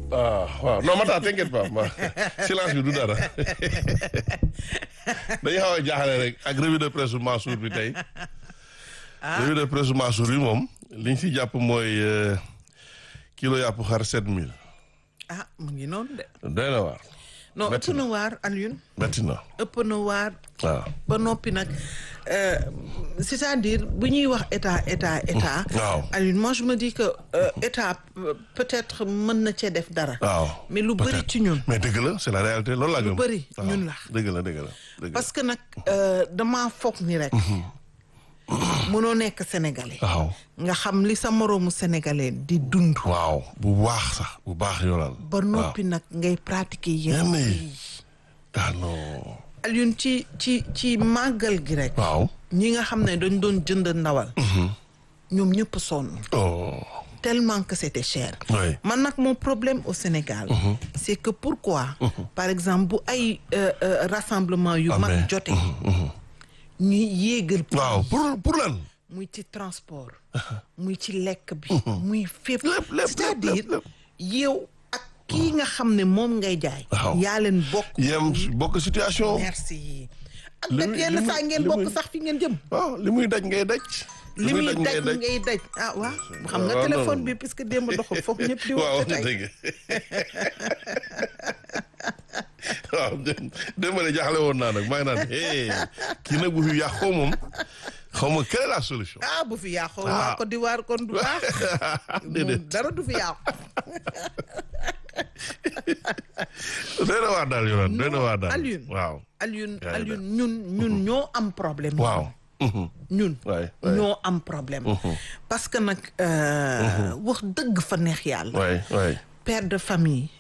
ah waaw non Matar t'inquiète pas ma silence bi du dara dañuy xaw a jaaxle rek ak revue de presse Mansour bi tey. revue de presse Mansour bi moom li ñu si jàpp mooy kilo yàpp xar sept mille. ah mu ngi noonu de. doy na waar. non ëpp na waar Alioune. metti na. ëpp na waar. waaw. ba noppi nag c'est-à-dire bu ñuy wax état état état. waaw. Alioune moi je me dis que euh, état peut-être mën na cee def dara. waaw mais lu bëri peut-être. ci ñun. mais dëgg la c'est la réalité loolu laa Lu gëm. bëri waaw. ñun la. dëgg la dëgg la dëgg la. parce que nag euh, damaa foog ni rek. mënoo nekk sénégalais. waaw nga xam li sa moroomu sénégalais di dund. waaw bu baax sax bu baax yoolal. ba noppi nag ngay pratiquer yenn Yenn yi. yi. ah non. Alioune ci ci ci màggal gi rek. waaw. ñi nga xam ne dañ doon jënd ndawal. ñoom ñëpp sonn. oh. tellement que c'était cher. oui. man nag mon problème au Sénégal. c'est que pourquoi. par exemple bu ay euh, euh, rassemblement yu Amee. mag jote. ñuy yéegal. prix waaw yi. pour pour lan. muy ci transport. muy ci lekk bi. muy fépp. Lépp, lépp, c'est-à-dire lépp, lépp. yow ak kii nga xam ne moom ngay jaay. Waaw. yaa leen bokk. yem bokk situation. merci. ak Li nag muy- yenn li muy- saa ngeen li bokk muy- sax fi ngeen jëm. waaw li muy daj ngay daj. li muy ngay daj ngay daj ah waaw xam nga waaw, téléphone non. bi puisque démb doxul foofu ñëpp di waaw wax wax na tey dëgg waaw dé- démb de jaaxle woon naa nag maa ngi naan hey kii nag bu fi yàqoo moom xaw ma quelle est la solution. ah bu fi yàqoo Ah. waa Côte d'Ivoire kon du baax déedéet moom dara du fi yàqu doy na waar daal yoon doy na waar daal Alioune. waaw Alioune Yaa ngi Alioune ñun ñun ñoo am problème waaw. Mhm. ñun waay waay ñoo am problème parce que nag euh, wax dëgg fa neex yàlla waay waay père de famille